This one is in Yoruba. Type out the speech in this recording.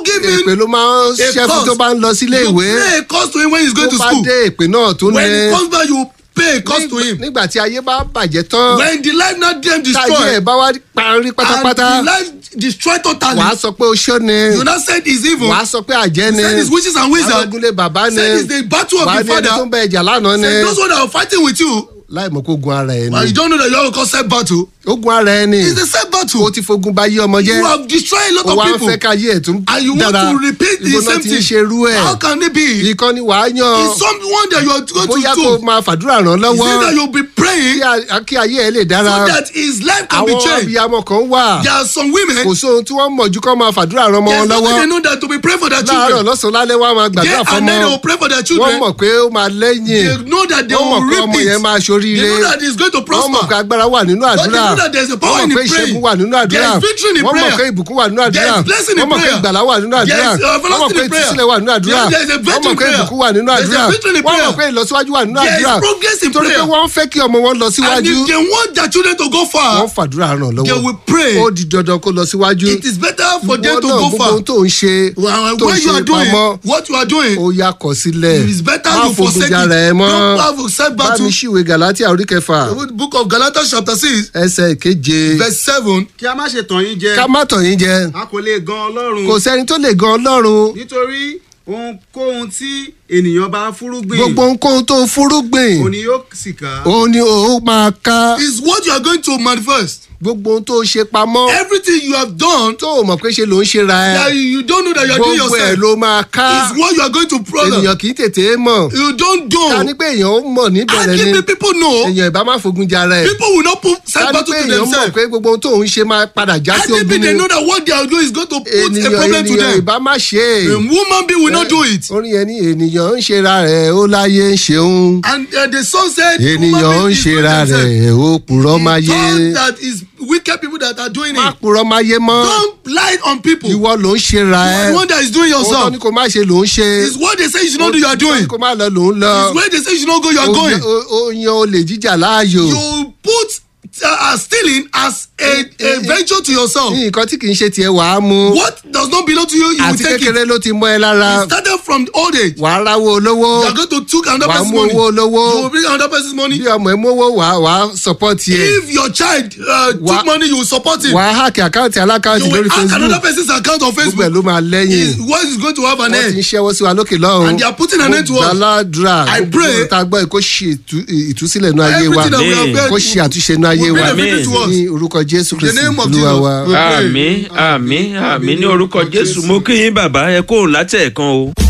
give him èpè ló máa ń a ṣẹ́ fún cost. tó bá ń lọ sílé you ìwé pay a cost to him when he's going tó to bá school dé èpè náà tó when ní he comes back you pay a cost to him nígbà tí ayé bá bàjẹ́ tán when the life not dem táyé destroy ẹ̀ bá wá parí pátápátá and the life destroy totally wàá sọ pé oṣó ni you now said it's evil wàá sọ pé àjẹ́ ni said it's witches and wizards arógúnlé bàbá ni said it's the battle of wàá the ní ẹni tó father ń bẹ ẹjà lánàá ni said those one that are fighting with you láì mọ̀ kó gun ara ẹ̀ and you ni don't know that you have to call set battle ó gun ara ẹ̀ ni it's the set battle ó ti fogun bá yé ọmọ jẹ́ you have destroyed a lot ó of wá ń people fẹ́ ká yé ẹ̀ tún and you want dára to repeat the ibo náà same ti ń thing ṣe irú ẹ̀ how can it be ìkan ni wàá it's yan someone that you are going to bóyá kó do máa fàdúrà ràn is lọ́wọ́ it that you be praying kí a- kí ayé ẹ̀ lè so dára that his life can be àwọn changed abiyamọ kan wà there are some women kò sóhun tí wọ́n mọ̀ ju kọ́ máa fàdúrà ràn ọmọ there's wọn nothing lọ́wọ́ they know that to be praying for their láàárọ̀ children lọ́sàn-án lálẹ́ wọ́n á máa gbàdúrà yeah, fọmọ and then they will pray for their wọ́n children mọ̀ pé ó máa lẹ́yìn they know that they wọ́n mọ̀ will pé reap ọmọ yẹn it máa they ṣoríire know that it's going to wọ́n mọ̀ pé prosper agbára wà nínú but they àdúrà know that there's a power wọ́n in mọ̀ pé the ìṣẹ́gun praying wà nínú àdúrà there is victory in the wọ́n mọ̀ pé prayer ìbùkún wà nínú àdúrà there is blessing in wọ́n mọ̀ pé prayer ìgbàlá wà nínú àdúrà there is wọ́n mọ̀ everlasting pé in prayer ìtúsílẹ̀ wà nínú àdúrà there there is a wọ́n mọ̀ victory in pé prayer ìbùkún wà nínú there is àdúrà a victory in wọ́n mọ̀ prayer pé ìlọsíwájú wà nínú there àdúrà is progress in torí pé prayer wọ́n fẹ́ kí ọmọ wọn lọ and síwájú if they want their children to go far wọ́n fàdúrà ràn they lọ́wọ́ will pray ó di dandan kó lọ síwájú it is better for them Ìwọ to náà go gbogbo far ohun tó ń ṣe Well, tó ń when you ṣe are doing pamọ́ what you are doing ó yá kọ sílẹ̀ it is better má you fogun forsake it jara ẹ mọ́ don't have a set bá battle mi ṣìwé galatia orí kẹfà the book of galatians chapter six ẹsẹ̀ ìkeje verse seven kí a má ṣe tàn yín jẹ ká má tàn yín jẹ a kò lè gan ọlọ́run kò sẹ́ni tó lè gan ọlọ́run nítorí ohunkóhun tí ènìyàn bá fúrúgbìn gbogbo ohunkóhun tó fúrúgbìn òní yóò sì ká. òun ni ó máa ká is what you are going to manifest gbogbo ohun tó ṣe pamọ́ everything you have done tó o mọ̀ pé ṣe ló ń ṣe ra that ẹ you don't know that you are doing gbogbo ẹ̀ yourself ló máa ká is what you are going to problem ènìyàn kì í tètè mọ̀ you don't ká do ní pé èèyàn ó mọ̀ and níbẹ̀rẹ̀ if ni the people know èèyàn ìbá má fogun jara ẹ̀ people will not put ká set ní battle pé to èèyàn mọ̀ themselves pé gbogbo ohun tó ń ṣe máa padà já and sí if ogun they ni know that what they are doing is going to put a ènìyàn problem to ènìyàn them ìbá má ṣe a é woman being will not do it orin yẹn ní ènìyàn ń ṣera rẹ̀ ó láyé ń ṣeun and uh, the son said ènìyàn woman ń being is doing ṣera themselves rẹ̀ ó purọ́ máa he yé thought that is wicked people that are doing má it purọ́ máa yé mọ́ don't lie on people ìwọ ló ń ṣera ẹ the one that is doing ohun tó yourself ní kò má ṣe ló ń ṣe is what they say you should not do you are Ohun tó doing ní kò má lọ ló ń lọ is where they say you should not go you are Ó going yan- ó- ó yan olè jíjà láàyò you put uh, stealing as a a venture to yourself nǹkan tí kì í ṣe tiẹ̀ wàá mu what does not belong to you you will àti take it kékeré ló ti mọ́ ẹ lára it started from old age wàá ráwó olówó you are going to took another wàá person's mú money owó olówó you will bring another person's money bí ọmọ ẹ mówó wàá wàá support yẹ if your child uh, Wha- took money you will support him wàá hack àkáǹtì alákáǹtì you will lórí hack another facebook person's account on gbogbo ẹ Facebook ló máa lẹ́yìn is what is going to have an wọ́n ti ń end ṣẹ́wọ́ sí wa lókè lọ́hùn And they are putting an end to us. gbàládùra I gbogbo pray- ohun tá a gbọ́ yìí kó ṣe ìtú- ìtúsílẹ̀ nú ayé wa everything that we have Amen. heard kó ṣe àtúnṣe nú ayé will wa bring everything to us ní orúkọ jésù in the kristi name of olúwa wa. Jesus we pray. àmì àmì àmì ní orúkọ jésù mo kí yín bàbá ẹ kóhùn látẹ̀ẹ̀kan o.